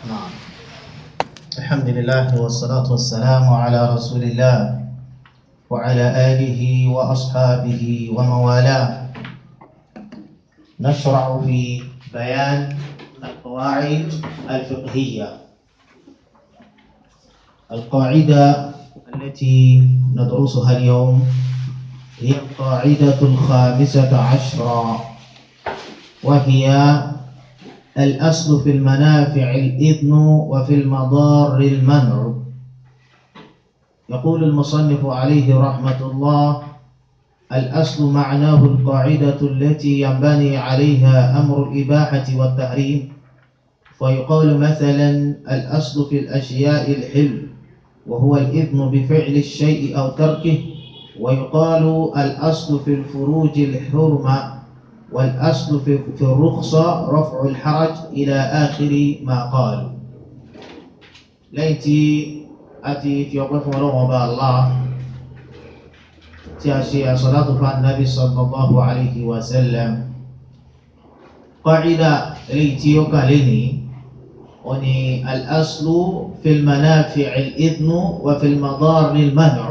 نعم الحمد لله والصلاة والسلام على رسول الله وعلى آله وأصحابه ومن والاه نشرع في بيان القواعد الفقهية القاعدة التي ندرسها اليوم هي القاعدة الخامسة عشرة وهي الأصل في المنافع الإذن وفي المضار المنع يقول المصنف عليه رحمة الله الأصل معناه القاعدة التي ينبني عليها أمر الإباحة والتحريم فيقال مثلا الأصل في الأشياء الحل وهو الإذن بفعل الشيء أو تركه ويقال الأصل في الفروج الحرمة والأصل في, في الرخصة رفع الحرج إلى آخر ما قالوا ليتي أتي في وقف ولغة الله تأشي صلاة النبي صلى الله عليه وسلم قاعدة ليتي يقالني وني الأصل في المنافع الإذن وفي المضار المنع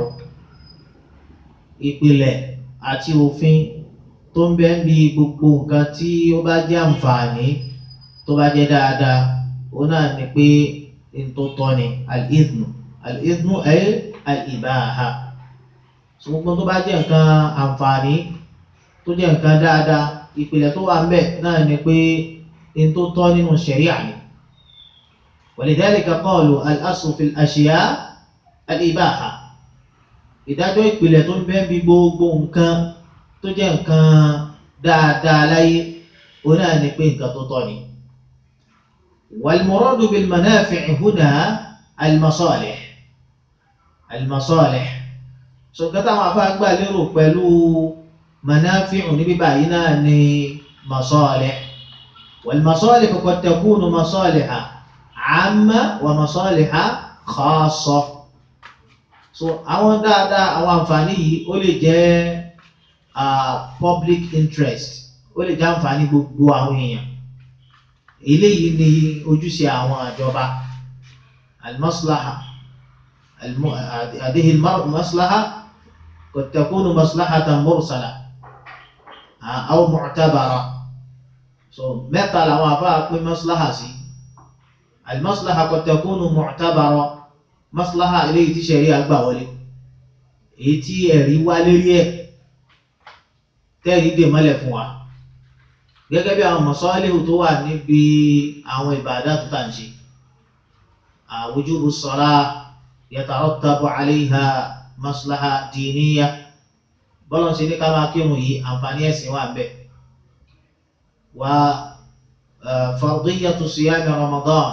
ìpìlẹ̀ àti òfin tó ń bẹ bí gbogbo nǹkan tí ó bá jẹ́ àǹfààní tó bá jẹ́ dáadáa ó náà ni pé n tó tọ́ ni al-idhnu al-idhnu ay al-ibaha so gbogbo tó bá jẹ́ nǹkan àǹfààní tó jẹ́ nǹkan dáadáa ìpìlẹ̀ tó wà ń bẹ náà ni pé n tó tọ́ nínú ṣẹ̀ríà ni walidhalika qalu al-aslu fil ashya al-ibaha ìdájọ́ ìpìlẹ̀ tó ń bẹ bí gbogbo nǹkan tó jẹ́ nǹkan dáadáa láyé ó náà ni pé nǹkan tó tọ́ ni. والمراد بالمنافع هنا المصالح المصالح ṣùgbọ́n táwọn afáàgbà lérò pẹ̀lú منافع níbí báyìí náà ni مصالح والمصالح قد تكون مصالح عامة ومصالح خاصة so àwọn dáadáa àwọn àǹfààní yìí ó lè jẹ́ public interest ó lè jẹ́ àǹfààní gbogbo àwọn èèyàn eléyìí ni ojúṣe àwọn àjọba almaslaha àdéhì maslaha qad takunu maslahatan mursala aw mu'tabara so mẹ́ta làwọn afáà pín maslaha sí almaslaha qad takunu mu'tabara maslaha eléyìí tí sẹ̀rí àgbà wọlé èyí tí ẹ̀rí wá lérí ẹ̀ tẹ́ẹ̀rí dè mọ́lẹ̀ fún wa gẹ́gẹ́ bí àwọn mọ̀sọ́lẹ́hù tó wà níbi àwọn ìbàdà tó tà ń ṣe wujubu salah yatarattabu alayha maslaha diniya bọ́lọ̀ ṣe ní ká máa kírun yìí àǹfààní ẹ̀sìn wà bẹ́ẹ̀ wa fardiyatu siyami ramadan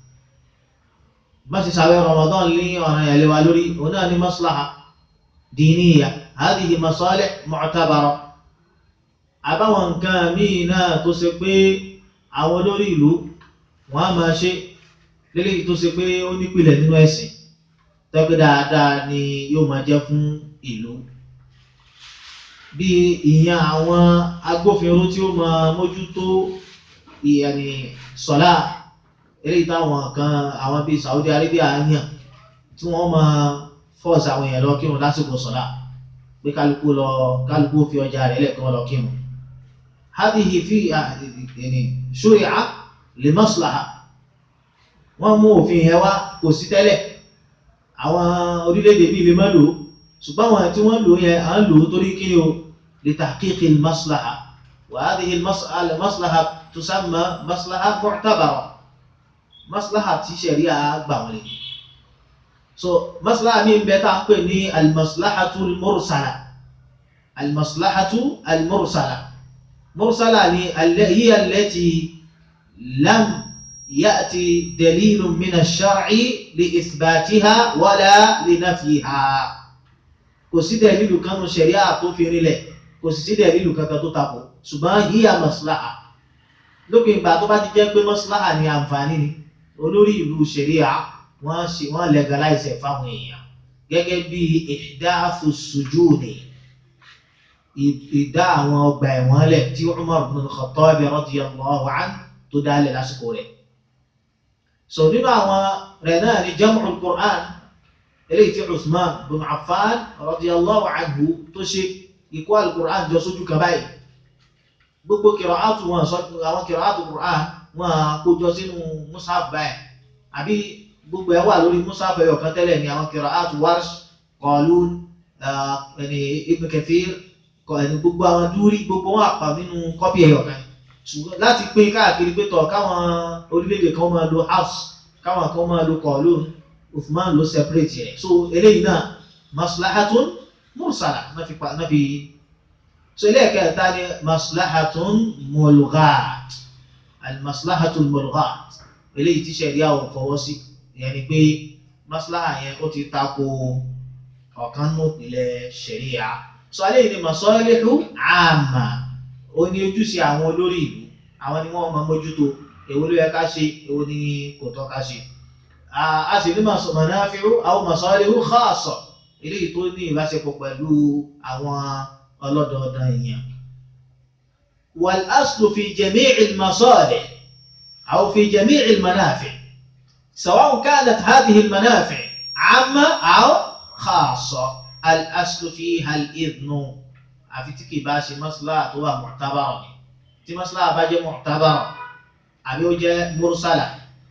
ما تساوي رمضان لي وانا يلي والوري هنا مصلحة دينية هذه مصالح معتبرة àbáwọn nǹkan míì náà tó ṣe pé àwọn olórí ìlú wọn á máa ṣe lélẹ́yìí tó ṣe pé ó nípìlẹ̀ nínú ẹ̀sìn tẹ́pẹ́ dáadáa ni yóò máa jẹ́ fún ìlú bí ìyẹn àwọn agbófinró tí ó máa mójútó ìyẹnì sọ́lá eléyìí táwọn kan àwọn bíi Saudi Arabia yàn tí wọ́n máa fọ́ọ̀sì àwọn èèyàn lọ kírun lásìkò sọ́lá pé kálukú lọ kálukú fi ọjà rẹ̀ lẹ̀ kí wọ́n lọ kírun. hadihi fi ṣúrìá li maslaha wọ́n mú òfin yẹn wá kò sí tẹ́lẹ̀ àwọn orílẹ̀-èdè bíi lè má lò ó ṣùgbọ́n àwọn tí wọ́n lò yẹn à ń lò ó torí kí ni o li tahqiqi maslaha wa hadihi maslaha tusamma maslaha mu'tabara maslaha tí ṣẹ̀ríà gbà wọlé so maslaha mi ń bẹ tá a pè ní almaslahatu almursala almaslahatu almursala mursala ni hiya allati lam ya'ti dalilun min ash-shar'i li ithbatiha wala li nafyiha kò sí dalilu kanu ṣẹ̀ríà tó fi rinlẹ̀ kò sì sí dalilu kankan tó tako ṣùgbọ́n hiya maslaha lópin ìgbà tó bá ti jẹ́ pé maslaha ni àǹfààní ni olórí ìlú ṣẹ̀ríà wọ́n ṣe wọ́n legalize ẹ̀ fáwọn èèyàn gẹ́gẹ́ bí ihdathu sujudi ìdá àwọn ọgbà ẹ̀wọ̀n lẹ̀ tí Umar ibn al-Khattab radiyallahu anhu tó dálẹ̀ lásìkò rẹ̀ so nínú àwọn rẹ̀ náà ni jam'ul Qur'an eléyìí tí Usman bin Affan radiyallahu anhu tó ṣe ìkó al-Qur'an jọ sójú kan báyìí gbogbo kìrọ̀átù wọn sọ àwọn kìrọ̀átù Qur'an wọn kójọ sínú mushaf báyìí àbí gbogbo ẹ wà lórí mushaf ẹyọ kan tẹ́lẹ̀ ní àwọn kìrọ̀átù Warsh Qalun ẹni Ibn Kathir ẹni gbogbo àwọn dúrí gbogbo wọn àpà nínú kọ́pì ẹyọ kan ṣùgbọ́n láti pín káàkiri pé tọ̀ káwọn orílẹ̀-èdè kan máa lo house káwọn kan máa lo Qalun Uthman ló separate rẹ̀ so eléyìí náà maslahatun mursala náà fi pa náà fi so ẹlẹ́ẹ̀kẹta ni maslahatun mulghat almaslahatun mulghat eléyìí tí sẹ̀ríà ò fọwọ́ sí ìyẹn ni pé maslaha yẹn ó ti tako ọ̀kan nù ìpìlẹ̀ sẹ̀ríà so eléyìí ni masalihu amma ó ní ojúṣe àwọn olórí ìlú àwọn ni wọ́n máa mójútó èwo ló yẹ ká ṣe èwo ni kò tọ́ ká ṣe a sì ní manafi'u aw masalihu khassa eléyìí tó ní ìbáṣepọ̀ pẹ̀lú àwọn ọlọ́dọọdán èèyàn. والأصل في جميع المصالح أو في جميع المنافع سواء كانت هذه المنافع عامة أو خاصة الأصل فيها الإذن àfi tí kì í bá ṣe mọ́sálà tó wà mu'tabara ni tí mọ́sálà bá jẹ́ mu'tabara àbí ó jẹ́ mursala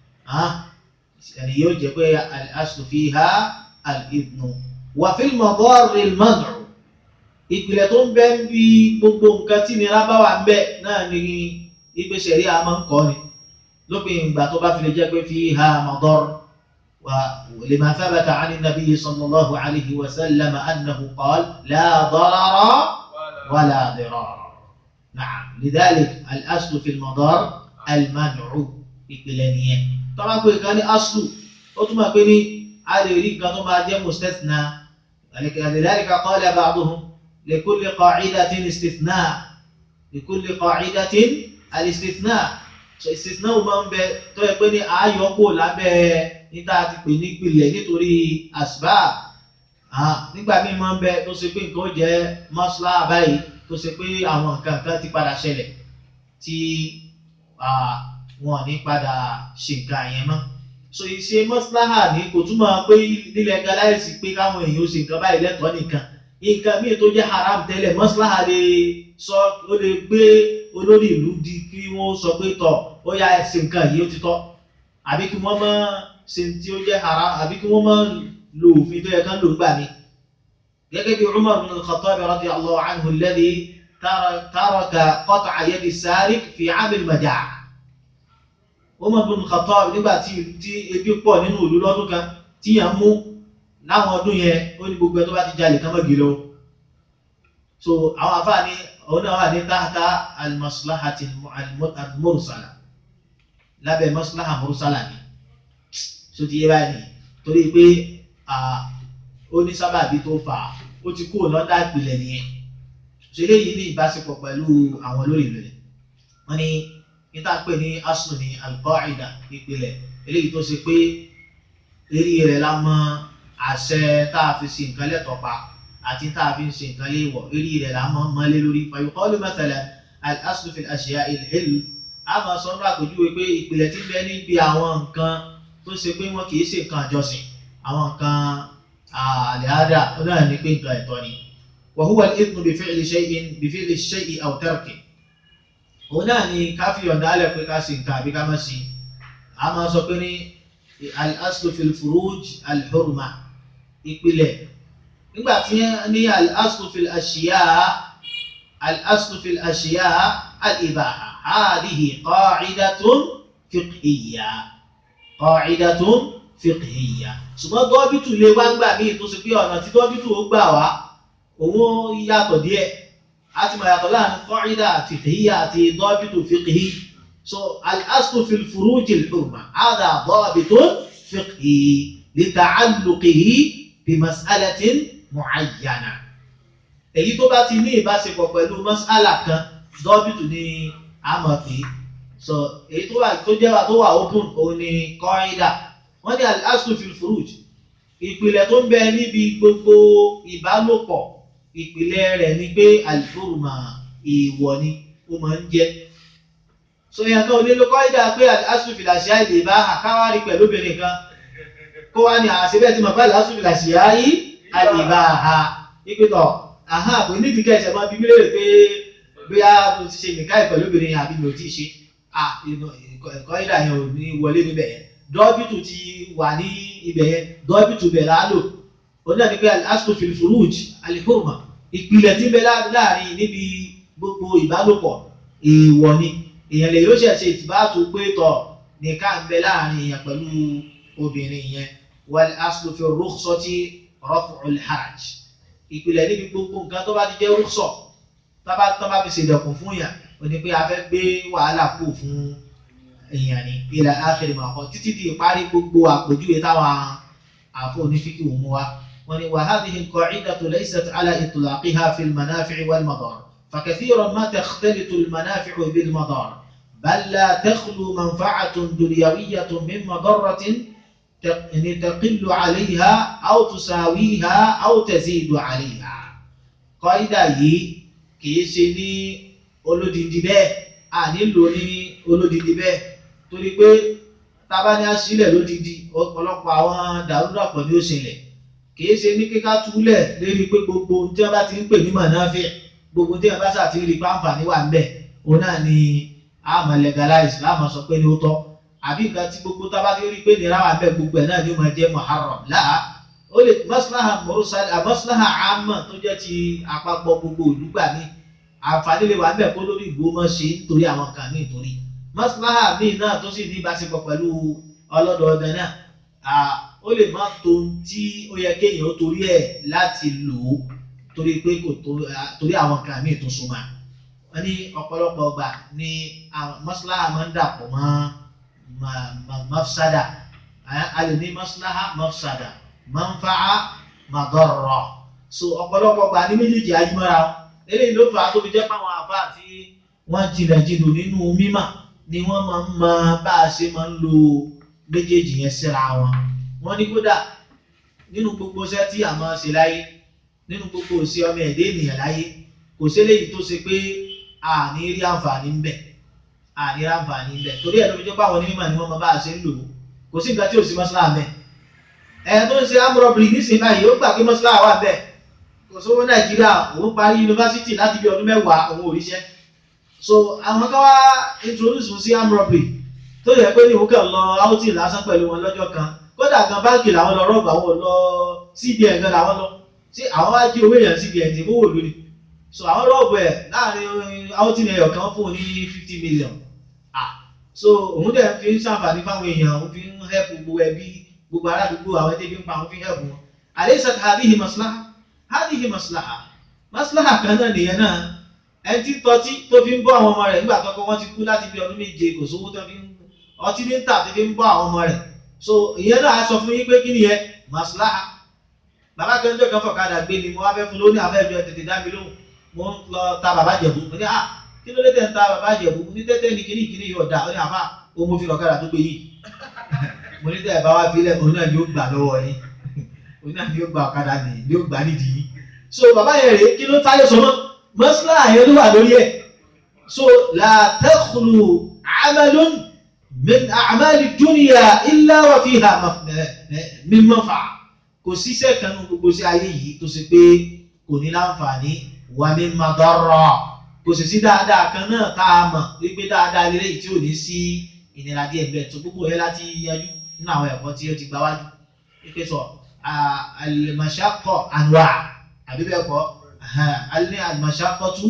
ẹni yóò jẹ́ pé al-aslu fiha al-idhnu wa fil madarri al-man'u ìpìlẹ̀ tó ń bẹ ń bí gbogbo nǹkan tí nira bá wà ń bẹ náà ni ìgbésẹ̀ rí a máa ń kọ́ ni lópin ìgbà tó bá fi lè jẹ́ pé fiha madar wa lima thabata 'ani an-nabiy sallallahu alayhi wa sallam annahu qala la darara ولا ضرار نعم لذلك الأصل في المضار المنع ìpìlẹ̀ nìyẹn tọ́lá pé nǹkan ní aslu ó túmọ̀ pé ní a lè rí nǹkan tó máa jẹ́ mustathna لذلك قال بعضهم لكل قاعدة استثناء لكل قاعدة الاستثناء استثناء máa ń bẹ tó yẹ pé ní ààyò kò lábẹ́ níta ti pè ní ìpìlẹ̀ nítorí asbab nígbà míì máa ń bẹ tó ṣe pé nǹkan ó jẹ́ mọ́ṣálá báyìí tó ṣe pé àwọn nǹkan kan ti padà ṣẹlẹ̀ tí wọn ò ní padà ṣe nǹkan yẹn mọ́. so ìṣe mọ́ṣálá ní kò túmọ̀ pé nílẹ̀ galáìsì pé káwọn èèyàn ó ṣe nǹkan báyìí lẹ́tọ̀ọ́ nìkan nǹkan míì tó jẹ́ haram tẹ́lẹ̀ mọ́ṣálá lè sọ ó lè gbé olórí ìlú di kí wọ́n sọ pé tọ̀ ó yá ẹ ṣe nǹkan yìí ó ti tọ́ àbí kí wọ́n má ṣe tí ó jẹ́ haram àbí kí wọ́n má lo òfin tó yẹ kán lò gbà mí. gẹ́gẹ́ bí Umar bin al-Khattab radiyallahu anhu alladhi taraka qat'a yadi as-sariq fi 'am al-majaa'. Umar bin al-Khattab nígbà tí tí ebi pọ̀ nínú ìlú lọ́dún kan tí yàn mú láwọn ọdún yẹn ó ní gbogbo ẹ tó bá ti jalè kán mọ́gì lọ. so àwọn afáàní òun náà wà ní tahta al-maslahati al-mursala lábẹ́ maslaha mursala ni so ti yé báyìí torí pé ó ní sábàbí tó fà á ó ti kúrò lọ́dà ìpìlẹ̀ nìyẹn ṣe léyìí ní ìbáṣepọ̀ pẹ̀lú àwọn olórí ìlú rẹ̀ wọ́n ní níta pé ní asùn ní al-qa'ida ìpìlẹ̀ eléyìí tó ṣe pé lérí rẹ̀ la mọ àṣẹ tá a fi ṣe nǹkan lẹ́tọ̀ọ́ pa àti tá a fi ṣe nǹkan léèwọ̀ lérí rẹ̀ la mọ mọ́lé lórí fa yuqalu mathalan al-aslu fi al-ashya'i al-hilm a máa sọ ní àpèjúwe pé ìpìlẹ̀ tí ń bẹ níbi àwọn nǹkan tó ṣe pé wọn kì í ṣe nǹkan àjọsìn àwọn nǹkan àlẹ́àdà náà ní pé nǹkan ẹ̀tọ́ ni wa huwa al-ithmu bi fi'li shay'in bi fi'li shay'i aw tarki òun náà ni ká fi ọ̀dà alẹ́ pé ká ṣe nǹkan àbí ká má ṣe a máa sọ pé ní al-aslu fil furuj al-hurma ìpìlẹ̀ nígbà tí ní al-aslu fil ashiya al-aslu fil ashiya al-ibaha hadhihi qa'idatun fiqhiyya qa'idatun fiqhiyya ṣùgbọ́n dọ́bìtù lè wá gbà míì tó ṣe pé ọ̀nà tí dọ́bìtù ó gbà wá òun yàtọ̀ díẹ̀ a ti mọ̀ yàtọ̀ láàrin qa'ida fiqhiyya àti dọ́bìtù fiqhi so al-aslu fil furuji al-hurma hadha dọ́bìtun fiqhi li ta'alluqihi bi mas'alatin mu'ayyana èyí tó bá ti ní ìbáṣepọ̀ pẹ̀lú mas'ala kan dọ́bìtù ni a mọ̀ pé so èyí tó wà tó jẹ́ wà tó wà open òun ni kọ́ńdà wọ́n ní al-aslu fil furuj ìpìlẹ̀ tó ń bẹ níbi gbogbo ìbálòpọ̀ ìpìlẹ̀ rẹ̀ ni pé al-hurma ìwọ̀ ni ó máa ń jẹ́ so èèyàn kan ò lè lo kọ́ídà pé asùfìlà ṣíá ìlè bá àkáwárí pẹ̀lú obìnrin kan kó wá ní àṣebẹ́ tí mo bá lè asùfìlà ṣíá yìí àlè bá a ìpìtọ̀ àhán àpò nídìí kẹsẹ̀ máa bí mílíọ̀nù pé bóyá mo ti ṣe nìkan pẹ̀lú obìnrin àbí mi ò tí ì ṣe kọ́ídà yẹn ò ní wọlé níbẹ̀ yẹn dọ́bìtù ti wà ní ibẹ̀ yẹn dọ́bìtù bẹ̀ láàlò onídàá ni pé asùfìlì furuj alihurma ìpìlẹ̀ tí ń bẹ láàrin níbi gbogbo ìbálòpọ̀ èèwọ̀ ni èèyàn lè yóò ṣẹ̀ṣẹ̀ ìtìbáàtú pé tọ̀ nìkan ń bẹ láàrin èèyàn pẹ̀lú obìnrin yẹn wal aslu fi rukhsati raf'ul haraj ìpìlẹ̀ níbi gbogbo nǹkan tó bá ti jẹ́ rúkṣọ̀ tábà tó bá fi ṣèdẹ̀kùn fún yàn ó ní pé a fẹ́ gbé wàhálà kù fún èèyàn ní ila akhir ma kọ́ títí di ìparí gbogbo àpèjúwe táwọn àfọ onífíkì wò mú wa wọn ni wa hadhihi al-qa'idatu laysat ala itlaqiha fi al-manafi' wal-madar فكثيرا ما تختلط المنافع بالمضار بل لا تخلو منفعة دنيوية من مضرة تقل عليها أو تساويها أو تزيد عليها قاعدة yìí kìí ṣe ní olódìdí bẹ́ẹ̀ a nílò ní olódìdí bẹ́ẹ̀ torí pé tábà ní aṣílẹ̀ lódìdí ọ̀pọ̀lọpọ̀ àwọn dàrúdàpọ̀ ni ó ṣẹlẹ̀ kìí ṣe ní kíká túlẹ̀ lérí pé gbogbo ohun tí wọ́n bá ti ń pè ní mọ̀náfíà gbogbo tí ẹ bá ṣàti rí pàǹfààní wà ńbẹ̀ òun náà ni a máa legalize láàmú sọ pé ní ó tọ́ àbí nǹkan tí gbogbo tá a bá ti rí pé nira wà ńbẹ̀ gbogbo ẹ̀ náà ni ó máa jẹ́ muharram láà ó lè maslaha mursal maslaha amma tó jẹ́ ti àpapọ̀ gbogbo olùgbà mi àǹfààní lè wà ńbẹ̀ kó lórí ìgbó mọ́ ṣe nítorí àwọn kan ní ìtorí maslaha míì náà tó sì ní ìbáṣepọ̀ pẹ̀lú ọlọ́dọọdẹ náà ó lè má tó tí ó yẹ kéèyàn ó torí ẹ̀ láti lò ó torí pé kò torí àwọn kan míì tó so máa wọ́n ní ọ̀pọ̀lọpọ̀ ọgbà ní maslaha máa ń dàpọ̀ mọ́ mafsada a lè ní maslaha mafsada manfa'a madarra so ọ̀pọ̀lọpọ̀ ọgbà ní méjèèjì ayímọ́ra eléyìí ló fà á tó fi jẹ́ pàwọn àbá àti wọ́n jìnlẹ̀ jìnnà nínú mímà ni wọ́n máa ń mọ bá a ṣe máa ń lo méjèèjì yẹn síra wọn wọ́n ní kódà nínú gbogbo iṣẹ́ tí a máa ṣe láyé nínú gbogbo òsì ọmọ ẹ̀dẹ́ ènìyàn láyé kò sí eléyìí tó ṣe pé a ní rí àǹfààní ń bẹ a ní rí àǹfààní ń bẹ torí ẹ̀ ló fi jẹ́ pé àwọn onímọ̀ ni wọ́n máa bá a ṣe ń lò ó kò sí nǹkan tí ò sí mọ́ṣálá mẹ́ ẹ̀ tó ń ṣe amúrọ̀bìrì nísìnyí báyìí ó gbà pé mọ́ṣálá wà bẹ́ẹ̀ kò sówó nàìjíríà òun parí yunifásitì láti bí ọdún mẹ́wàá òun ò ríṣẹ́ so àwọn kan wá introduce sí amúrọ̀bìrì tó yẹ pé ní òun kàn lọ outing lásán pẹ̀lú wọn lọ́jọ́ kan kódà gan báńkì làwọn lọ rọ́ọ̀bù àwọn lọ cbn gan làwọn lọ tí àwọn wá jí owó èèyàn cbn tí kówó lórí so àwọn rọ́ọ̀bù ẹ̀ láàrin outing ẹ̀yọ̀ kan fún un ní fifty million ah so òun dẹ̀ fi ń ṣàǹfààní fáwọn èèyàn òun fi ń help gbogbo ẹbí gbogbo aládùúgbò àwọn ẹbí ń pa òun fi ń help wọn alaysa hadhihi maslaha hadhihi maslaha maslaha kan náà nìyẹn náà ẹni tí tọ́tí tó fi ń bọ́ àwọn ọmọ rẹ̀ nígbà tọ́kọ wọn ti kú láti bí ọdún méje kò sówó tó fi ń ọtí ní tà tó fi ń bọ́ àwọn ọmọ rẹ̀ so ìyẹn náà á sọ fún yín pé kí nìyẹn maslaha bàbá kẹjọ kan fọ̀kadà gbé ni mo wá fẹ́ fún lóní àfẹ́jọ tètè dá mi lóhùn mo ń lọ ta bàbá jẹ̀bú mo ní à kí ló dé tẹ̀ ń ta bàbá jẹ̀bú mo ní tẹ́tẹ́ ní kíní kíní yóò dá ó ní àfà ó mo fi lọ́kadà tó gbé yìí mo ní tẹ́ ẹ̀ bá wá filẹ̀ òun náà ni ó gbà lọ́wọ́ yín òun náà ni ó gba ọ̀kadà nìyí ni ó gbà nídìí yìí so bàbá yẹn rèé kí ló táyé sọ mọ́ mọ́sálà yẹn ló wà lórí ẹ̀ so la takhlu amalun min a'mali dunya illa wa fiha min manfa'a kò síṣẹ́ kan ní gbogbo sí ayé yìí tó ṣe pé kò ní láǹfààní wà ní madarra kò sì sí dáadáa kan náà tá a mọ̀ wípé dáadáa lélẹ́ yìí tí ò ní sí ìnira díẹ̀ bẹ́ẹ̀ tó gbogbo yẹn láti yanjú nínú àwọn ẹ̀kọ́ tí ó ti gbá wájú wípé sọ al-mashaqqa anwa' àbí bẹ́ẹ̀ kọ́ alẹ́ al-mashaqqatu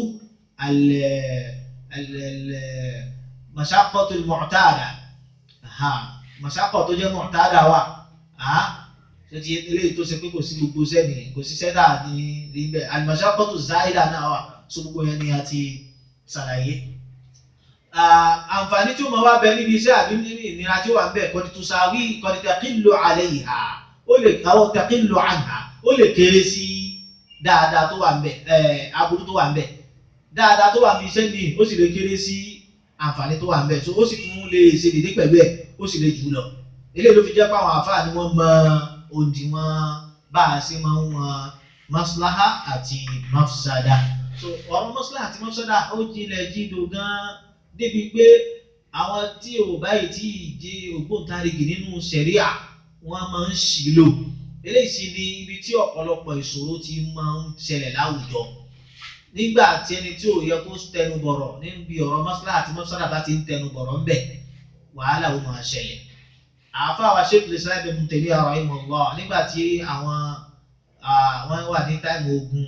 al-mashaqqatu al-mu'tada mashaqqa tó jẹ́ mu'tada wà tó ti eléyìí tó ṣe pé kò sí gbogbo sẹ́ni kò sí sẹ́dá ní níbẹ̀ al-mashaqqatu zaida náà wà so gbogbo yẹn ni a ti ṣàlàyé. àǹfààní tí ó máa wá bẹ níbi iṣẹ́ àbí ìnira tí ó wà ń bẹ̀ qad tusawi qad taqillu alayha ó lè káwọ́ taqillu anha ó lè kéré sí dáadáa tó wà ń bẹ̀ aburú tó wà ń bẹ̀ dáadáa tó wà ń bí iṣẹ́ mi ó sì lè kéré sí àǹfààní tó wà ń bẹ̀ so ó sì tún lè ṣe dédé pẹ̀lú ẹ̀ ó sì lè jù lọ eléyìí ló fi jẹ́ pé àwọn àfáà ni wọ́n mọ òdiwọ̀n bá a ṣe máa ń wọn maslaha àti mafsada so ọ̀rọ̀ maslaha àti mafsada ó jinlẹ̀ jíndò gan débi pé àwọn tí ò báyìí tí ìdí ògbóǹtarìgì nínú sẹ̀ríà wọ́n máa ń ṣì lò eléyìí sì ni ibi tí ọ̀pọ̀lọpọ̀ ìṣòro ti máa ń ṣẹlẹ̀ láwùjọ nígbà tí ẹni tí ò yẹ kó tẹnu bọ̀rọ̀ níbi ọ̀rọ̀ mọ́sálà àti mọ́sálà bá ti ń tẹnu bọ̀rọ̀ ńbẹ̀ wàhálà ó máa ṣẹlẹ̀ àáfà wa Sheikh Islam Ibn Taymiyyah rahimahullah nígbà tí àwọn wọ́n wà ní táìmù ogun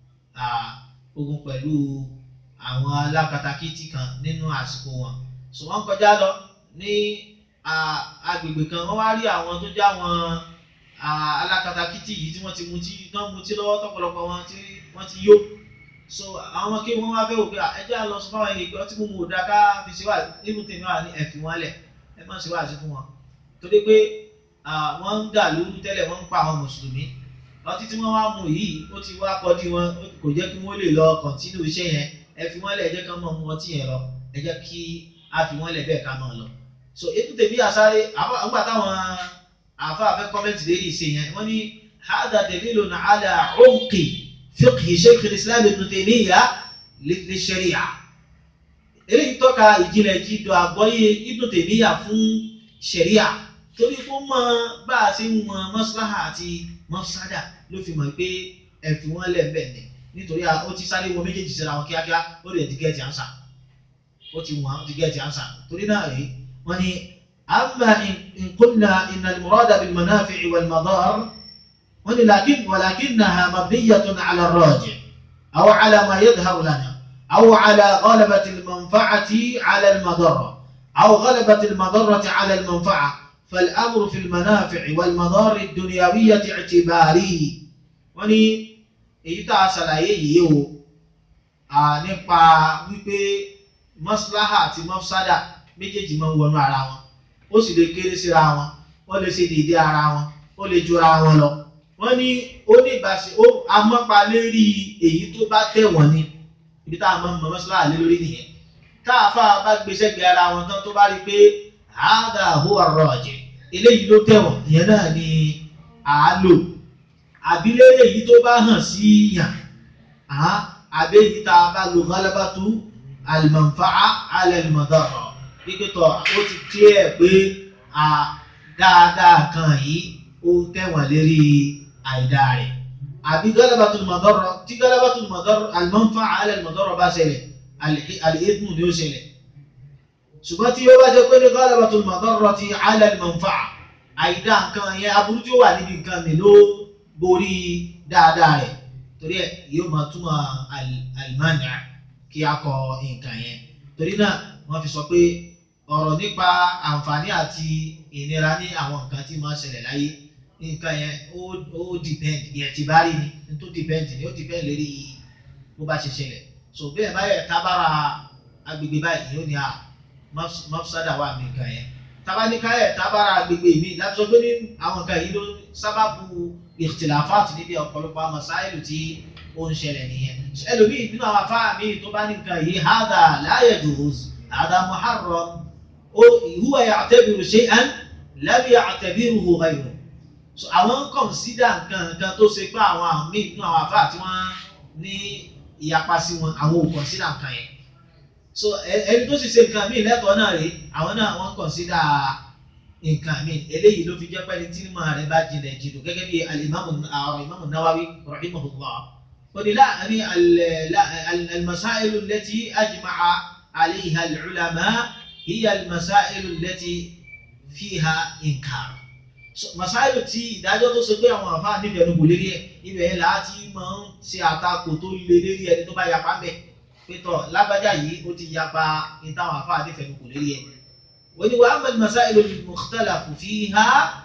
ogun pẹ̀lú àwọn alákatakítí kan nínú àsìkò wọn so wọ́n kọjá lọ ní agbègbè kan wọ́n wá rí àwọn tó já wọn alákatakítí yìí tí wọ́n ti mutí náà mutí lọ́wọ́ tọ́pọ̀lọpọ̀ wọn tí wọ́n ti yó so àwọn kí wọ́n wá fẹ́ wò pé ẹjẹ́ lọ sọ fáwọn ẹni ìgbọ́ tí mo mú òdà ká fi ṣe wà nínú tèmi wà ní ẹ̀fì wọn lẹ̀ ẹ má ṣe wà sí fún wọn torí pé wọ́n ń dà lóru tẹ́lẹ̀ wọ́n ń pa àwọn mùsùlùmí ọtí tí wọ́n wá mú yìí ó ti wá kọjú wọn kò jẹ́ kí wọ́n lè lọ kọ̀ntínú iṣẹ́ yẹn ẹ fi wọ́n lẹ̀ ẹ jẹ́ kí wọ́n mọ̀ mú ọtí yẹn lọ ẹ jẹ́ kí a fi wọ́n lẹ̀ bẹ́ẹ̀ ká máa lọ. so ètò tèmi àsáré àgbà táwọn àfáàfẹ́ kọ́mẹ́ntì lérí ìṣe yẹn wọ́n ní hada dalilun ala umqi fiqhi sheikh islam ibn Taymiyyah li sharia eléyìí tọ́ka ìjìnlẹ̀ jíjọ àgbọ́yé ibn Taymiyyah fún sharia torí kó mọ bá a ṣe ń mọ maslaha àti mafsada ló fi mọ̀ pé ẹ̀fì wọn lẹ̀ bẹ́ẹ̀ ni nítorí ó ti sáré wọ méjèèjì síra wọn kíákíá ó lè ti gẹ́ẹ̀tì ànsà ó ti wọ́n ó ti gẹ́ẹ̀tì ànsà torí náà rèé wọ́n ní amma in qulna inna al-murada bil manafi'i wal madar wọ́n ní lakin walakinnaha mabniyatun ala ar-rajih aw ala ma yadhharu lana aw ala ghalabati al-manfa'ati ala al-madarra aw ghalabati al-madarrati ala al-manfa'a فالأمر في المنافع والمضار الدنيوية اعتباري wọ́n ní èyí tá a ṣàlàyé yìí o nípa wípé mọ́síláhà àti mọ́sádà méjèèjì máa ń wọnú ara wọn ó sì lè kéré síra wọn wọ́n lè ṣe déédéé ara wọn ó lè jura wọn lọ wọ́n ní ó ní ìbáṣe ó amọ́pa lérí èyí tó bá tẹ̀wọ̀n ni ibi tá a máa ń mọ mọ́síláhà lé lórí nìyẹn tá a fà bá gbé sẹ́gbẹ̀ẹ́ ara wọn tán tó bá rí i pé hada huwa rajih eléyìí ló tẹ̀wọ̀n ìyẹn náà ni àálò àbílẹ̀rẹ̀ yìí tó bá hàn sí yàn àbẹ́yìí tá a bá lo ghalabatu al-manfa'a ala al-madarra kíkẹ́tọ̀ ó ti clear pé dáadáa kan yìí ó tẹ̀wọ̀n lérí àìdá rẹ̀ àbí ghalabatu al-madarra tí ghalabatu al-madarra al-manfa'a ala al-madarra bá ṣẹlẹ̀ al-ithmu ni ó ṣẹlẹ̀ ṣùgbọ́n tí ó bá jẹ́ pé ní ghalabatul madarrati ala al-manfa'a àìdá nǹkan yẹn aburú tí ó wà níbi nǹkan mi ló borí dáadáa rẹ̀ torí ẹ̀ yóò máa túmọ̀ al-mani' kí a kọ nǹkan yẹn torí náà wọ́n fi sọ pé ọ̀rọ̀ nípa àǹfààní àti ìnira ní àwọn nǹkan tí máa ṣẹlẹ̀ láyé nǹkan yẹn ó depend ìyẹn ti bá rí ni tó depend ni ó depend lórí bó bá ṣe ṣẹlẹ̀ so bẹ́ẹ̀ báyẹ̀ tábàrà agbègbè báyìí yóò ní a mafsada wà mí nǹkan yẹn tabaníkáyẹ tábàrà agbègbè mi láti sọ pé ní àwọn nǹkan yìí ló sábàbù ìtìláfàt níbi ọ̀pọ̀lọpọ̀ àwọn sáìlù tí ó ń ṣẹlẹ̀ nìyẹn ẹlòmíì nínú àwọn afá mi tó bá ní nǹkan yìí hádà la yajuz hádà muharram ó huwa ya'tabiru shay'an lam ya'tabiruhu ghayruhu àwọn ń kọ̀nsídà nǹkan nǹkan tó ṣe pé àwọn àmì nínú àwọn afá tí wọ́n ní ìyapa sí wọn àwọn ò kọ̀nsídà nǹkan yẹn so ẹni tó sì ṣe nǹkan míì lẹ́tọ̀ọ́ náà rèé àwọn náà wọ́n kọ̀nsídà nǹkan míì eléyìí ló fi jẹ́ pẹ́ni tí mo rẹ̀ bá jinlẹ̀ jìnnà gẹ́gẹ́ bí alimami àwọn imamu nawawi rahimahullah oni láàrin almasailu lẹ́tí ajma'a alayha al-ulama hiya almasailu lẹ́tí fiha inkar masailu tí ìdájọ́ tó ṣe pé àwọn àfáà nífẹ̀ẹ́ ló kò lérí ẹ̀ ibẹ̀ yẹn láti máa ń ṣe àtakò tó lé lérí ẹni tó bá yapa mẹ́ẹ̀ pétọ lágbájá yìí ó ti yapa ní táwọn afá àdìfẹnu kò lérí ẹ wọ́n ní wàá mẹ́rin masailu mukhtalafu fiha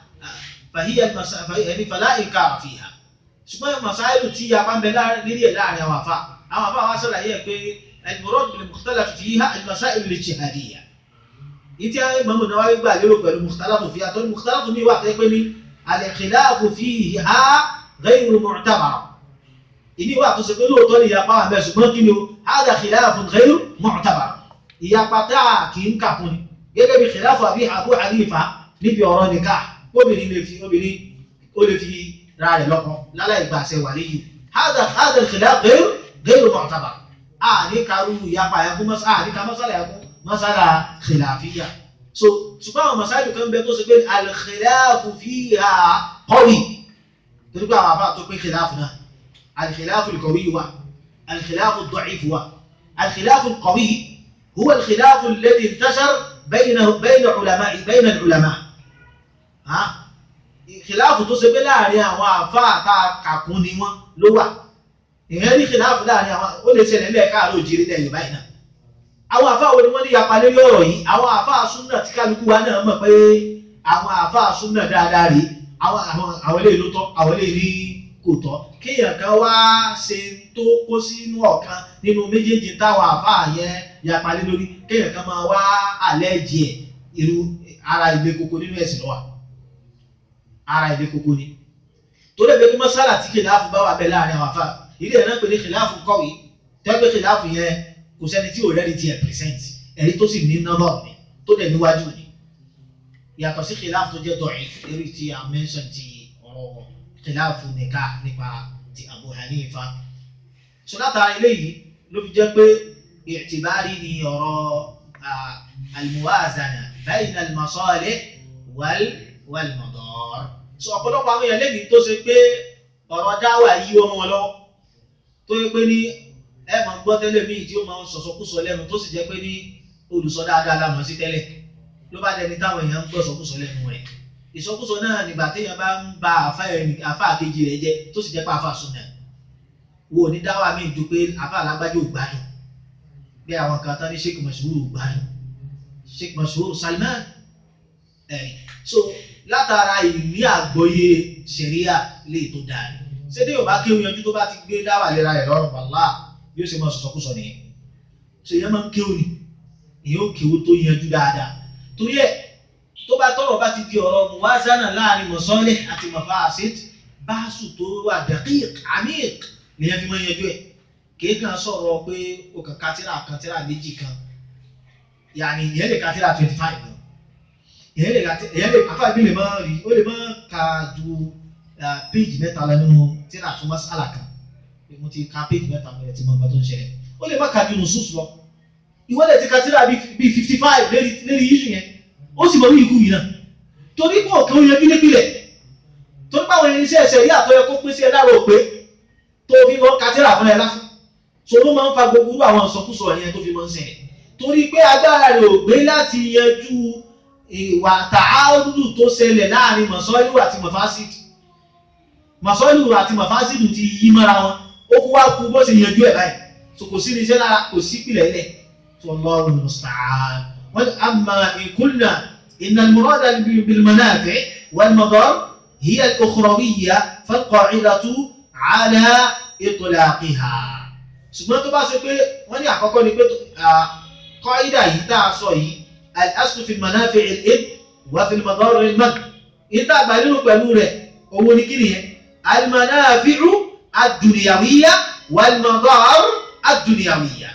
fàhíyà ẹni fàlà inkara fiha ṣùgbọ́n masailu tí yapa ń bẹ lérí ẹ láàrin àwọn afá àwọn afá wa sọ̀rọ̀ yẹ pé al-murad bil mukhtalafu fiha al-masailu al-ijtihadiyya ìtí Imam Nawawi gbà lérò pẹ̀lú mukhtalafu fiha tó ní mukhtalafu mi wà pé ní al-khilafu fiha ghayru mu'tabar ìní wà tó ṣe pé lóòótọ́ ni ìyapa wà bẹ́ẹ̀ ṣùgbọ́n kí ni o hada khilafun ghayru mu'tabar ìyapa tá a kì í kà fún ni gẹ́gẹ́ bí khilafu àbí Abu Hanifa níbi ọ̀rọ̀ nìka obìnrin lè fi obìnrin ó lè fi ra rẹ̀ lọ́kọ láláì gbàṣẹ wà léyìí hada hada khilaf ghayru ghayru mu'tabar a ní karú ìyapa yẹn fún mọ́sá a ní ka mọ́sálà yẹn fún masala khilafiyya so ṣùgbọ́n àwọn masáìlú kan bẹ tó ṣe pé al-khilafu fiha qawi torí pé àwọn àbá tó pé khilafu náà al-khilafu al-qawi wà al-khilafu ad-da'if wà al-khilafu al-qawi huwa al-khilafu alladhi intashar bayna bayna ulama bayna al-ulama khilafu tó ṣe pé láàrin àwọn àfá àtà kàkún ni wọ́n ló wà ìyẹn ní khilafu láàrin àwọn ó lè ṣẹlẹ̀ lẹ́ẹ̀káàró òjìrí lẹ́yìn báyìí náà àwọn àfáà wo ni wọ́n ní yapa lórí ọ̀rọ̀ yìí àwọn àfáà súnà tí kálukú wa náà mọ̀ pé àwọn àfáà súnà dáadáa rí àwọn àwọn eléyìí ló tọ́ àwọn eléyìí ní kò tọ́ kéèyàn kan wá ṣe tó kó sínú ọ̀kan nínú méjèèjì táwọn àfáà yẹn yapa lé lórí kéèyàn kan máa wá àlẹ́ jẹ irú ara ilé koko nínú ẹ̀sìn lọ́wọ́ ara ilé koko ni torí ẹgbẹ́ kí mọ́sálà tí kìláàfù bá wà bẹ́ẹ̀ láàrin àwọn àfáà ilé ẹ̀ náà pè ní kìláàfù kọ̀wé tẹ́gbẹ́ kìláàfù yẹn kò sẹ́ni tí ò rẹ́ni ti ẹ̀ present ẹ̀rí tó sì ní nọ́bọ̀ ni tó dẹ̀ níwájú ni yàtọ̀ sí kìláàfù tó jẹ́ dọ̀yìn eré tí a mention ti ọ̀rọ̀ kìláàfù nìka nípa ti Abu Hanifa so látara eléyìí ló fi jẹ́ pé ìtìbárí ni ọ̀rọ̀ al-muwazana bayna al-masalih wal wal madar so ọ̀pọ̀lọpọ̀ àwọn èèyàn lẹ́yìn tó ṣe pé ọ̀rọ̀ dáwà yí wọn wọn lọ́wọ́ tó yẹ pé ní ẹ máa gbọ́ tẹ́lẹ̀ míì tí ó máa ń sọ̀sọ́kúsọ lẹ́nu tó sì jẹ́ pé ní olùsọ dáadáa la mọ̀ sí tẹ́lẹ̀ ló bá dẹni táwọn èèyàn ń gbọ́ sọkúsọ lẹ́nu rẹ̀ ìsọkúsọ náà nígbà téèyàn bá ń ba àfa àkejì rẹ̀ jẹ́ tó sì jẹ́ pé àfa sunna wo ní dáwà míì ju pé àfa alágbájá ò gbádùn bí àwọn kan tán ní sheikh mashhur ò gbádùn sheikh mashhur salman ẹ̀rí so látara ìní àgbọ́yé ṣẹ̀ríà lè tó dáa ni ṣé tí yóò bá kéwòn yanjú tó bá ti gbé dáwà lera rẹ̀ lọ́rùn wàlá yóò ṣe máa sọ̀sọ̀kúsọ nìyẹn ṣe yẹn máa ń kéwò ní ìyẹn ó kéwò tó yanjú dáadáa torí ẹ tó bá tọrọ bá ti di ọ̀rọ̀ muwazana láàrin mọ̀sọ́lẹ̀ àti mafasid báàsù tó wà daqiq amiq nìyẹn fi máa yanjú ẹ kéèkàn sọ̀rọ̀ pé o kàn kátírà kan tírà méjì kan yàní ìyẹn lè kátírà twenty five gan ìyẹn lè ìyẹn lè afáàbí lè máa rí ó lè máa ka ju péjì mẹ́ta lọ nínú tírà fún masala kan mo ti ka page mẹ́ta mo ti mọ nǹkan tó ń ṣẹlẹ̀ ó lè má ka ju nùsùsù lọ ìwọ́lẹ̀ ti ka tíra bíi fifty five lérí lérí yíṣu yẹn ó sì mọ wí ikú yìí náà torí pé òkè oyin ẹbí nípìnlẹ̀ torí pé àwọn irinṣẹ́ ẹsẹ̀ rí àtọ́yẹ kó pín sí ẹ lára òpé tó fi mọ́ ka tíra fún ẹ lásán so ló máa ń fa gbogbo àwọn ìsọkúsọ yẹn tó fi mọ́ ń ṣẹlẹ̀ torí pé agbára rẹ̀ ò gbé láti yanjú ìwà tààrùdù tó ṣẹlẹ̀ láàrin mọ̀sọ́lù àti mọ̀fásìdù mọ̀sọ́lù àti mọ̀fásìdù ti yí mọ́ra wọn ó kú wá kú bó ṣe yanjú ẹ̀ báyìí so kò sí irinṣẹ́ lára kò sí ìpìlẹ̀ ilẹ̀ tó Allahu musta'an wọ́n amma in qulna inna al-murada bil-manafi' wal-madar hiya al-ukhrawiyya fal-qa'idatu 'ala itlaqiha ṣùgbọ́n tó bá ṣe pé wọ́n ní àkọ́kọ́ ni pé qaida yìí tá a sọ yìí al-aslu fi al-manafi' al-ibn wa fi al-madar al-madh ìta àgbà nínú pẹ̀lú rẹ̀ owó ní kí nìyẹn al-manafi'u ad-dunyawiyya wal-madar ad-dunyawiyya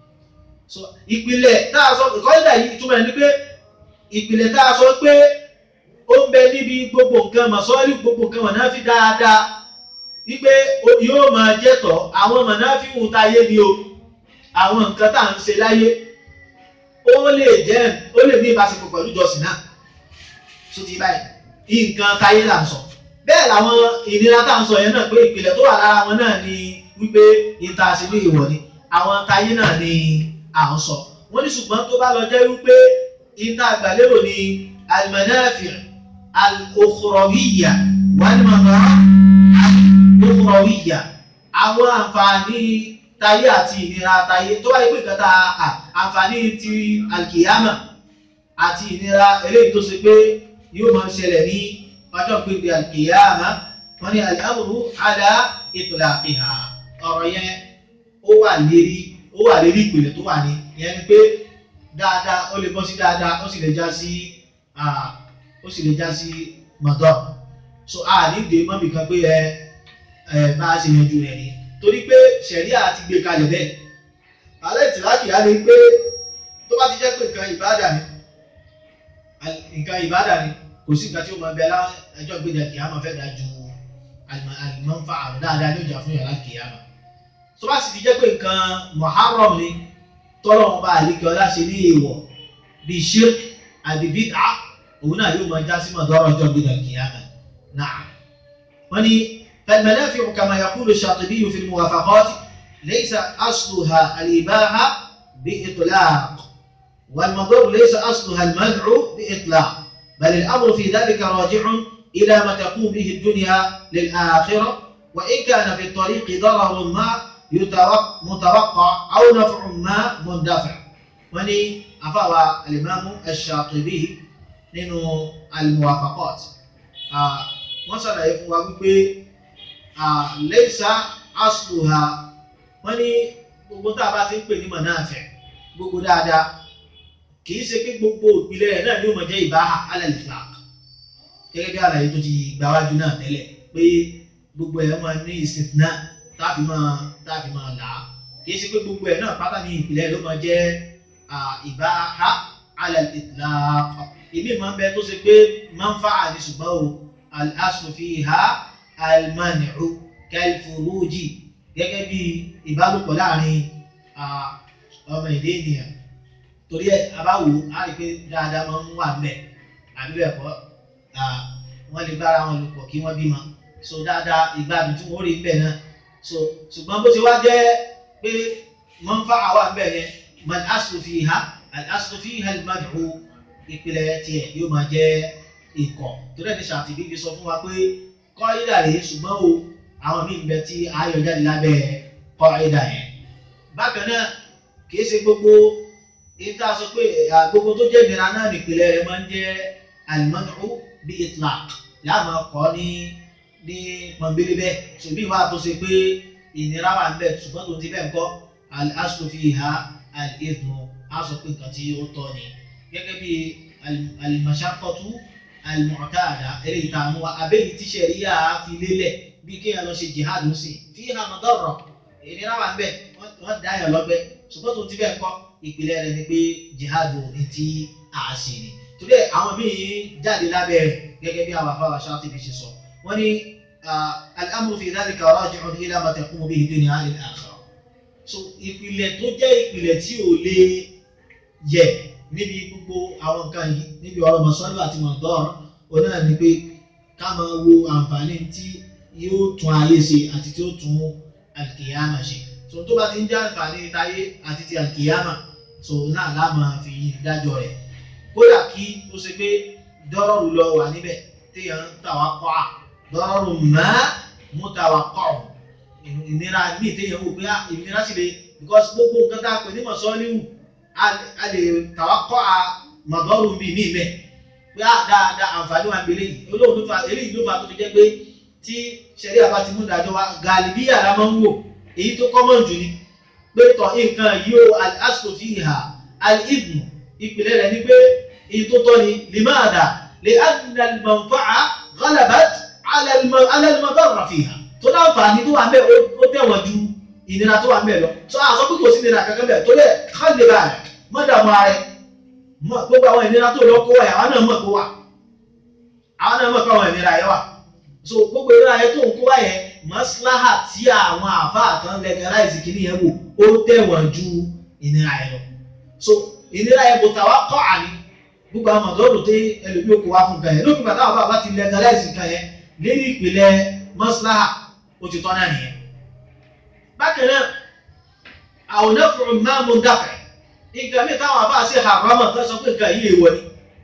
so ìpìlẹ̀ tá a sọ ìkọ́lẹ̀ yìí ìtumọ̀ ẹni pé ìpìlẹ̀ tá a sọ pé ó ń bẹ níbi gbogbo nǹkan mọ̀sọ́lì gbogbo nǹkan mọ̀náfi dáadáa wípé yóò máa jẹ́tọ̀ àwọn mọ̀náfi ń tayé ni o àwọn nǹkan tá à ń ṣe láyé ó lè jẹ́ ó lè ní ìbáṣepọ̀ pẹ̀lú ìjọsìn náà tó ti báyìí nǹkan táyé là ń sọ bẹ́ẹ̀ làwọn ìnira tá à ń sọ yẹn náà pé ìpìlẹ̀ tó wà lára wọn náà ni wípé ìta àṣírí ìwọ̀ ni àwọn táyé náà ni à ń sọ wọ́n ní ṣùgbọ́n tó bá lọ jẹ́ wípé ìta àgbàlérò ni al-manafi' al-ukhrawiyya wal-madar al-ukhrawiyya àwọn àǹfààní táyé àti ìnira táyé tó bá yẹ pé ìkẹta àǹfààní ti alkiyama àti ìnira eléyìí tó ṣe pé yóò máa ṣẹlẹ̀ ní ọjọ́ pípẹ́ alkiyama wọ́n ní al-amru ala itlaqiha ọ̀rọ̀ yẹn ó wà lérí ó wà lérí ìpìlẹ̀ tó wà ní ìyẹn ni pé dáadáa ó lè bọ́ sí dáadáa ó sì lè já sí ó sì lè já sí mọ̀dọ́ so a ní dè mọ́bì kan pé ẹ ẹ bá a ṣe yanjú rẹ̀ ni torí pé ṣẹ̀ríà ti gbé kalẹ̀ bẹ́ẹ̀ alẹ́ ìtìlákì á lè pé tó bá ti jẹ́ pé nǹkan ìbáàdà ni nǹkan ìbáàdà ni kò sí nǹkan tí ó máa bẹ lá ẹjọ́ gbéjà kìí àmọ́ fẹ́ dájú àlùmọ́fà àrùn dáadáa ní ìjà fún yàrá kìí àmọ́ tó bá sì ti jẹ́ pé nǹkan muharram ni tọ́lọ́wọ́n bá àlékè ọlá ṣe ní èèwọ̀ bíi shirk àbí bid'a òun náà yóò máa já sí mọ̀dọ́rọ̀ ọjọ́ gbé dàkìyàmà náà. wọ́n ní فالمنافع كما يقول الشاطبي في الموافقات ليس أصلها الإباحة بإطلاق والمضر ليس أصلها المنع بإطلاق بل الأمر في ذلك راجع إلى ما تقوم به الدنيا للآخرة وإن كان في الطريق ضرر ما متوقع أو نفع ما مندفع وني أفاوى الإمام الشاطبي nínú الموافقات wọ́n ṣàlàyé fún wa wípé lẹ́sà asluha wọ́n ní gbogbo tá a bá ti ń pè ní mọ̀náfẹ̀ gbogbo dáadáa kì í ṣe pé gbogbo ìpìlẹ̀ rẹ̀ náà ni ó mọ̀ jẹ́ ìbáhà alẹ́-ìflaq gẹ́gẹ́ bí àlàyé tó ti gbáwájú náà tẹ́lẹ̀ pé gbogbo ẹ̀ máa ní ìsìn náà táàfin máa táàfin máa là á kì í ṣe pé gbogbo ẹ̀ náà pátá ní ìpìlẹ̀ ló máa jẹ́ ìbáhà alẹ́-ìtlaq ìmí máa ń bẹ tó ṣe pé máa ń fa àní ṣùgbọ́n o al-aslu fiha al-man'u kal-furuji gẹ́gẹ́ bí ìbálòpọ̀ láàrin ọmọ ìdí ènìyàn torí ẹ abáwo á rí i pé dáadáa máa ń wà mẹ́ àbí bẹ́ẹ̀ kọ́ wọ́n lè bára wọn lò pọ̀ kí wọ́n bímọ so dáadáa ìgbádùn tí wọ́n rí ń bẹ̀ náà so ṣùgbọ́n bó ti wá jẹ́ pé wọ́n ń fa àwa ń bẹ̀ yẹn man aslu fiha al-aslu fiha al-man'u ìpìlẹ̀ tiẹ̀ yóò máa jẹ́ ikọ̀ torí ẹ̀ ní ṣàtìbí fi sọ fún wa pé kọ́ ìdà rèé ṣùgbọ́n o àwọn míì ń bẹ tí ayọ̀ jáde lábẹ́ kọ́ ìdà yẹn bákan náà kìí ṣe gbogbo ìta sọ pé gbogbo tó jẹ́ ìnira náà nípìnlẹ̀ rẹ̀ máa ń jẹ́ alimọ́nù bí itlaq láàmú ọkọ̀ ní ní pọ̀nbélé bẹ́ẹ̀ ṣùgbọ́n ìwà tó ṣe pé ìnira wà ń bẹ ṣùgbọ́n tó ti bẹ́ẹ̀ ń kọ́ al-aslu fiha al-ithmu á sọ pé nǹkan tí ó tọ́ ni gẹ́gẹ́ bí al-mashaqqatu al-mu'tada eléyìí tá a mú wa abéyìí tí ṣẹ̀ríyà fi lélẹ̀ bí kéèyàn lọ ṣe jihad ń sìn fiha madarra ìnira wà ń bẹ wọ́n dá yàn lọ́gbẹ́ ṣùgbọ́n tó ti bẹ́ẹ̀ kọ́ ìpìlẹ̀ rẹ̀ ni pé jihad ní tí a ṣe ni torí ẹ̀ àwọn míì jáde lábẹ́ rẹ̀ gẹ́gẹ́ bí àwọn afáwà Ṣátíbì ṣe sọ wọ́n ní al-amru fi dhalika raji'un ila ma taqumu bihi dunya lil-akhirah so ìpìlẹ̀ tó jẹ́ ìpìlẹ̀ tí ò lè yẹ níbi gbogbo àwọn nǹkan yìí níbi ọ̀rọ̀ mọ̀sánlù àti mọ̀tọ́rọ̀ òun náà ni pé ká máa wo àǹfààní tí yóò tún ayé ṣe àti tí ó tún alkiyama ṣe so tó bá ti ń jẹ́ àǹfààní táyé àti ti alkiyama so náà láàmà fi dájọ́ rẹ̀ kódà kí ó ṣe pé dọ́rọ̀rù lọ wà níbẹ̀ téèyàn ń tàwa kọ́ à dọ́rọ̀rù má mú tàwa kọ́ ọ̀ ìnira míì téèyàn wò pé ìnira sì lè because gbogbo nǹkan tá a pè ní mọ̀sọ́líwù a lè tàwa kọ́ à mọ̀dọ́rù bíi míì mẹ́ pé á dáadáa àǹfààní wa ń gbélé yìí olóòtú fa eléyìí ló fà tó fi jẹ́ pé tí sẹ́rí àbá ti mú ìdájọ́ wa gàlíbíyà la máa ń wò èyí tó kọ́mọ̀ jù ni pé tọ̀ nǹkan yìí ó al-aslu fiha al-idhnu ìpìlẹ̀ rẹ̀ ni pé èyí tó tọ́ ni limaada li'anna al-manfa'a ghalabat 'ala al-madarra fiha tó láǹfààní tó wà ń bẹ̀ ó tẹ̀wọ̀n ju ìnira tó wà ń bẹ̀ lọ tó a sọ pé kò sí ìnira kankan bẹ̀ tó lẹ̀ khalli ba'dak mọ́ dààmú ara rẹ̀ gbogbo àwọn ìnira tó lọ kó wà àwọn náà mọ̀ kó wà àwọn náà mọ̀ kó àwọn ìnira yẹn wà so gbogbo ìnira yẹn tó ń kó wà yẹn maslaha tí àwọn àfáà kan legalize kìíní yẹn wò ó tẹ̀wọ̀n ju ìnira yẹn lọ so ìnira yẹn kò tàwa kọ́ àní gbogbo àwọn mọ̀tọ́rù tí ẹlòmíì kò wá fún kan yẹn lókùn bàtà àbá bá ti legalize kan yẹn lérí ìpìlẹ̀ maslaha ó ti tọ́ náà nìyẹn. bákan náà àwọn onáfòrò máa mú dáfẹ́ nǹkan mi táwọn àfáà sí haram tó sọ pé nǹkan yìí èèwọ̀ ni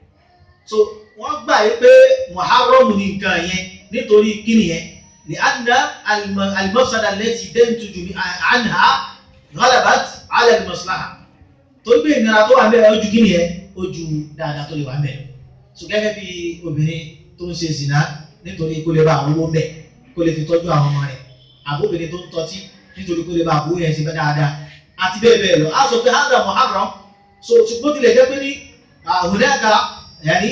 so wọ́n gbà yí pé muharram ni nǹkan yẹn nítorí kíni yẹn لأن المفسدة التي تنتج عنها غلبت على المصلحة torí pé ìnira tó wà mẹ́rẹ̀ ojú kíni ẹ ojú dáadáa tó lè wà mẹ́rẹ̀ so gẹ́gẹ́ bí obìnrin tó ń ṣe zina nítorí kó lè bá àwọn owó mẹ́ kó lè fi tọ́jú àwọn ọmọ rẹ̀ àbóbìnrin tó ń tọ́tí nítorí kó lè bá àbúrò yẹn ṣe fẹ́ dáadáa àti bẹ́ẹ̀ bẹ́ẹ̀ lọ á sọ pé hádà muharram so ṣùgbọ́n tilẹ̀ jẹ́ pé ní hunaka yani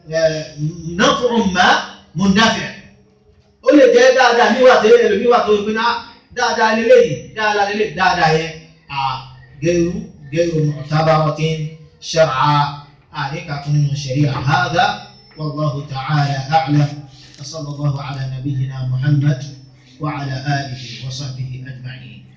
naf'un ma mundafi' ó lè jẹ́ dáadáa níwà tó yẹ lómi wà tó yẹ pé ná dáadáa lélẹ́yìí dáadáa lélẹ́yìí dáadáa yẹn à gẹ́rù gẹ́rù mu'tabaratin shar'a àríkà tún nínú sharia hadha wallahu ta'ala a'lam wa sallallahu ala nabiyyina muhammad wa ala alihi wa sahbihi ajma'in.